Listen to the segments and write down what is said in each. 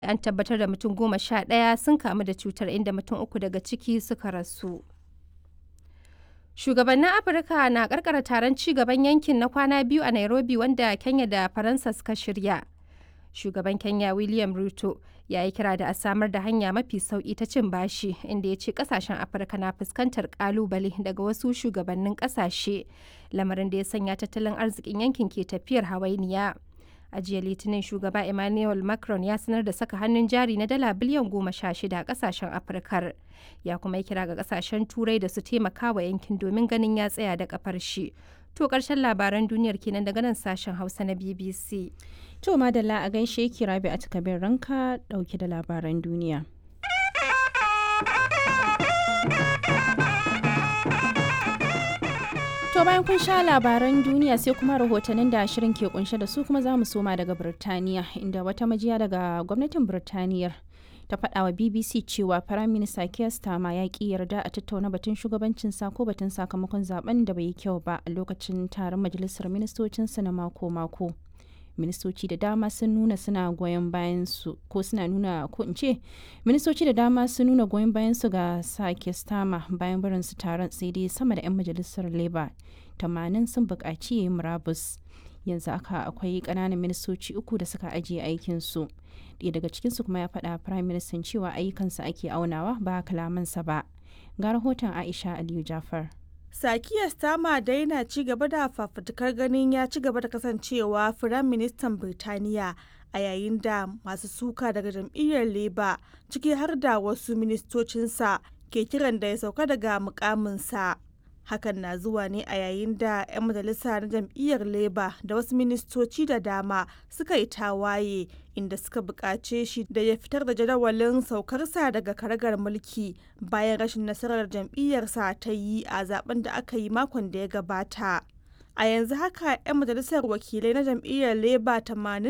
An tabbatar da mutum goma sha ɗaya sun kamu da cutar inda mutum uku daga ciki suka rasu. Shugabannin Afirka na karkara taron ci gaban yankin na kwana biyu a Nairobi wanda Kenya da Faransa suka shirya. Shugaban Kenya William Ruto ya yi kira da a samar da hanya mafi sauki ta cin bashi inda ya ce kasashen Afirka na fuskantar kalubale daga wasu shugabannin kasashe lamarin da ya sanya tattalin arzikin yankin ke tafiyar hawainiya. A jiya Litinin shugaba Emmanuel Macron ya sanar da saka hannun jari na dala biliyan goma sha shida a kasashen Afirkar. Ya kuma yi kira ga kasashen Turai da su taimaka wa yankin domin ganin ya tsaya da kafar shi. To karshen labaran duniyar kenan daga nan sashen Hausa na BBC. To madalla a gaishe ki rabi a takabin ranka dauke da labaran duniya. To bayan kun sha labaran duniya sai kuma rahotannin da shirin ke kunshe da su kuma za mu soma daga Birtaniya inda wata majiya daga gwamnatin Birtaniyar ta faɗa wa BBC cewa Firaminista Keir Starmer ya ƙi yarda a tattauna batun shugabancin sa ko batun sakamakon zaben da bai yi kyau ba a lokacin taron majalisar ministocinsa na mako-mako. ministoci da dama sun nuna suna goyon bayan su ko suna nuna ko in ce ministoci da dama sun nuna goyon bayan su ga sake stama bayan barin su taron sai dai sama da 'yan majalisar labour tamanin sun buƙaci yayi murabus yanzu aka akwai ƙananan ministoci uku da suka ajiye aikin su ɗaya daga cikin su kuma ya faɗa prime minister cewa ayyukansa ake aunawa ba kalamansa ba ga rahoton aisha aliyu jafar Sakiya Stama dai na ci gaba da fafutukar ganin ya ci gaba da kasancewa Firaministan Birtaniya a yayin da masu suka daga jam'iyyar Labour ciki har da wasu ministocinsa ke kiran da ya sauka daga mukaminsa. Hakan na zuwa ne a yayin da 'yan majalisa na jam'iyyar Labour da wasu ministoci da dama suka yi tawaye inda suka buƙace shi da ya fitar da jadawalin saukarsa daga karagar mulki bayan rashin nasarar jam'iyyarsa ta yi a zaben da aka yi makon da ya gabata. A yanzu haka 'yan majalisar wakilai na jam'iyyar Labour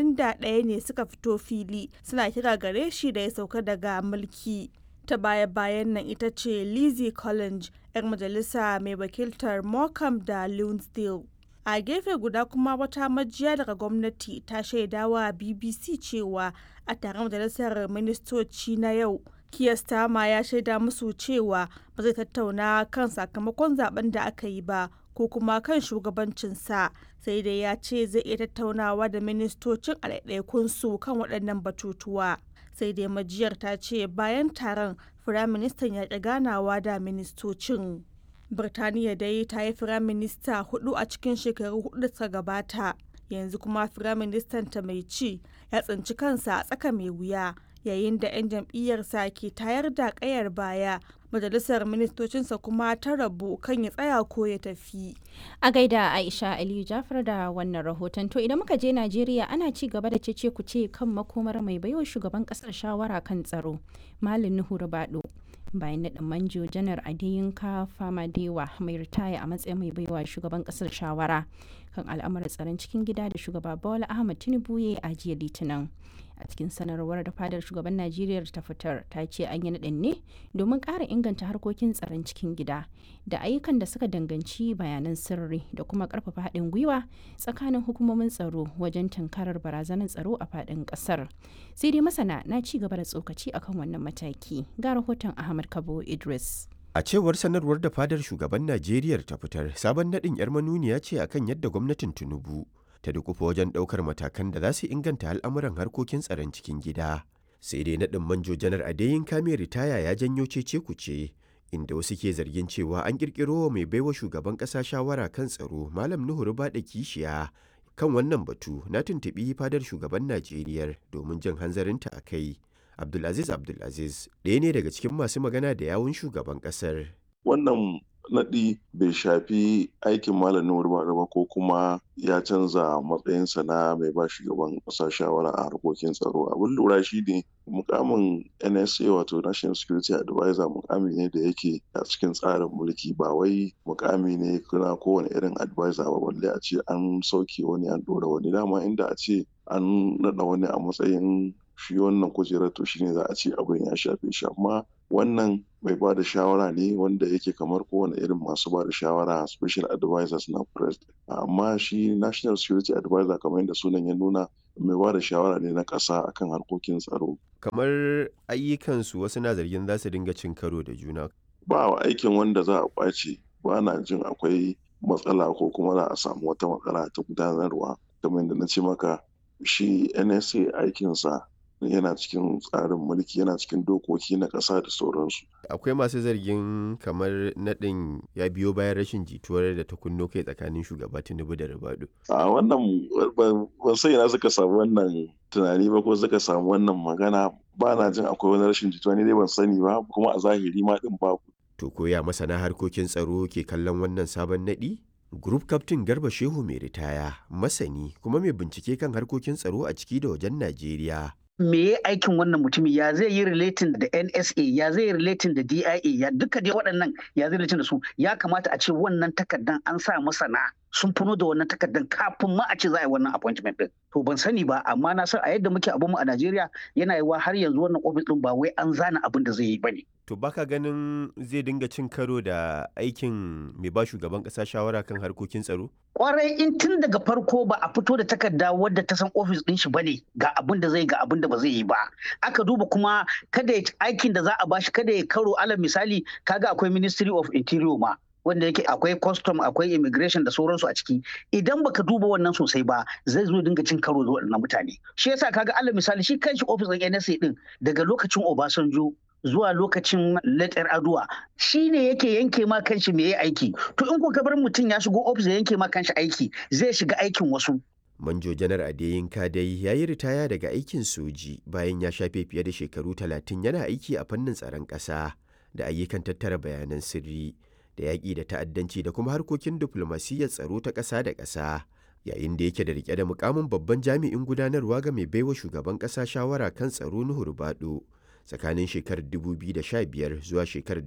81 ne suka fito fili suna kira gare shi da ya sauka daga mulki. ta baya-bayan nan ita ce Lizzie Collins 'yar majalisa mai wakiltar Morecambe da Lunsdale. A gefe guda kuma wata majiya daga gwamnati ta shaidawa BBC cewa a taron majalisar ministoci na yau, Keir Starmer ya shaida musu cewa ba zai tattauna kan sakamakon zaben da aka yi ba ko kuma kan shugabancinsa sai dai ya ce zai iya tattaunawa da ministocin a su kan waɗannan batutuwa. sai dai majiyar ta ce bayan taron firaministan ya ƙi ganawa da ministocin birtaniya dai ta yi firaminista hudu a cikin shekaru hudu da suka gabata yanzu kuma firaministan ta mai ci ya tsinci kansa a tsaka mai wuya yayin da 'yan jam'iyyarsa ke tayar da kayar baya majalisar ministocinsa kuma ta rabu kan ya tsaya ko ya tafi. A gaida Aisha Aliyu Jafar da wannan rahoton to idan muka je Najeriya ana ci gaba da cece ku ce kan makomar mai baiwa shugaban kasar shawara kan tsaro Malam Nuhu Rubado. bayan naɗin manjo janar adeyinka famadewa mai ritaya a matsayin mai baiwa shugaban ƙasar shawara kan al'amuran tsaron cikin gida da shugaba bola ahmad tinubu ya a jiya litinin a cikin sanarwar da fadar shugaban najeriya ta fitar ta ce an yi naɗin ne domin ƙara inganta harkokin tsaron cikin gida da ayyukan da suka danganci bayanan sirri da kuma ƙarfafa haɗin gwiwa tsakanin hukumomin tsaro wajen tunkarar barazanar tsaro a faɗin ƙasar sai dai masana na ci gaba da tsokaci akan wannan mataki ga rahoton ahmad kabo idris A cewar sanarwar da fadar shugaban Najeriya ta fitar, sabon naɗin 'yar manuniya ce akan yadda gwamnatin Tinubu ta dukufa wajen ɗaukar matakan da za su inganta al'amuran harkokin tsaron cikin gida. Sai dai naɗin manjo janar Adeyin Kame ritaya ya janyo cece kuce, inda wasu ke zargin cewa an ƙirƙiro wa mai baiwa shugaban ƙasa shawara kan tsaro Malam Nuhu Rubaɗa Kishiya. Kan wannan batu na tuntuɓi fadar shugaban Najeriya domin jin hanzarinta a kai. Abdulaziz Abdulaziz ɗaya ne daga cikin masu magana da yawun shugaban ƙasar. Wannan naɗi bai shafi aikin Malam Nuhu ba ko kuma ya canza matsayinsa na mai ba shugaban ƙasa shawara a harkokin tsaro. Abin lura shi ne mukamin NSA wato National Security Advisor mukami ne da yake a cikin tsarin mulki ba wai mukami ne na kowane irin advisor ba balle a ce an sauke wani an ɗora wani dama inda a ce an naɗa wani a matsayin shi wannan kujerar to shine za a ce abin ya shafe shi amma wannan mai ba da shawara ne wanda yake kamar kowane irin masu ba da shawara special advisors na president amma shi national security advisor kamar yadda sunan ya nuna mai ba da shawara ne na ƙasa akan harkokin tsaro kamar ayyukansu wasu na zargin za su dinga cin karo da juna ba wa aikin wanda za a ƙwace ba na jin akwai matsala ko kuma za a samu wata matsala ta gudanarwa kamar yadda na ce maka shi nsa aikinsa yana cikin tsarin mulki yana cikin dokoki na ƙasa da sauransu akwai masu zargin kamar naɗin ya biyo bayan rashin jituwar da ta kunno kai tsakanin shugaba tinubu da ribado a wannan ban sai na suka samu wannan tunani ba ko suka samu wannan magana ba na jin akwai wani rashin jituwa ne dai ban sani ba kuma a zahiri ma din babu to koya masana harkokin tsaro ke kallon wannan sabon naɗi Group Captain Garba Shehu mai ritaya, masani kuma mai bincike kan harkokin tsaro a ciki da wajen Najeriya. me ya aikin wannan mutumi ya zai yi relating da NSA ya zai yi relating da DIA ya duka dai waɗannan ya zai relating da su ya kamata a ce wannan takardan an sa masana sun funo da wannan takardan kafin ma a ce za a yi wannan appointment din to ban sani ba amma na san a yadda muke abun mu a Najeriya yana yiwa har yanzu wannan office din ba wai an zana abin da zai yi bane To baka ganin zai dinga cin karo da aikin mai ba shugaban ƙasa shawara kan harkokin tsaro? kwarai in tun daga farko ba a fito da takarda wadda ta san ofis din shi bane ga abin da zai ga abin da ba zai yi ba aka duba kuma kada aikin da za a bashi kada ya karo alal misali kaga akwai ministry of interior ma wanda yake akwai custom akwai immigration da sauransu a ciki idan baka duba wannan sosai ba zai zo dinga cin karo da waɗannan mutane shi yasa kaga alal misali shi kanshi ofis din NSA din daga lokacin Obasanjo zuwa lokacin letter aduwa shi ne yake yanke ma kanshi me ya aiki to in kuka bar mutum ya shigo ofis ya yanke ma kanshi aiki zai shiga aikin wasu Manjo Janar Adeyinka dai ya yi ritaya daga aikin soji bayan ya shafe fiye da shekaru talatin yana aiki a fannin tsaron ƙasa da ayyukan tattara bayanan sirri da yaƙi da ta'addanci da kuma harkokin diflomasiyyar tsaro ta ƙasa da ƙasa. Yayin da yake da rike da mukamin babban jami'in gudanarwa ga mai baiwa shugaban ƙasa shawara kan tsaro Nuhu Rubado. tsakanin shekarar 2015 zuwa shekarar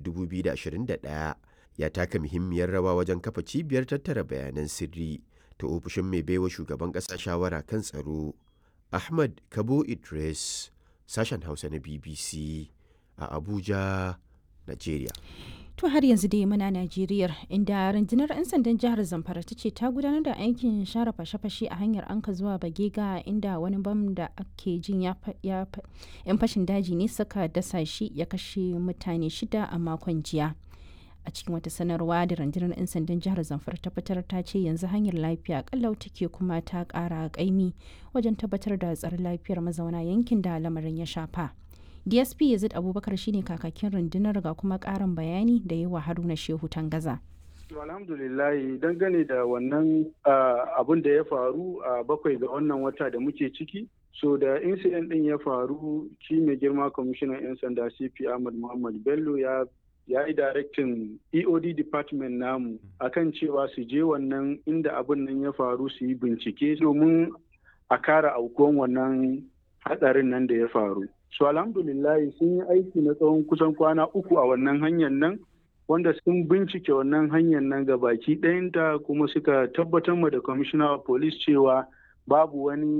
2021 ya taka muhimmiyar rawa wajen kafa cibiyar tattara bayanan sirri ta ofishin mai baiwa shugaban ƙasa shawara kan tsaro ahmad kabo idris sashen hausa na bbc a abuja nigeria To har yanzu dai muna Najeriya inda rundunar 'yan sandan jihar Zamfara ta ce ta gudanar da aikin share fashe-fashe a hanyar anka zuwa Bagega inda wani bam da ake jin ya yan fashin daji ne suka dasa shi ya kashe mutane shida a makon jiya. A cikin wata sanarwa da rundunar 'yan sandan jihar Zamfara ta fitar ta ce yanzu hanyar lafiya kallau take kuma ta kara kaimi wajen tabbatar da tsaron lafiyar mazauna yankin da lamarin ya shafa. dsp yazid abubakar shine kakakin rundunar ga kuma karin bayani da yawa haruna shehu tangaza alhamdulillahi dangane da wannan abun da ya faru a bakwai ga wannan wata da muke ciki so da incident din ya faru shi mai girma kwamishinan 'yan sanda cp ahmad muhammad bello ya ya yi directin eod department namu akan cewa su je wannan inda abun nan ya faru su yi bincike domin a kara aukuwan wannan hatsarin nan da ya faru su so, alhamdulillahi sun yi aiki na tsawon kusan kwana uku a wannan hanyar nan wanda sun bincike wannan hanyar nan ga baki ɗayanta kuma suka tabbatar ma da commissioner of police cewa babu wani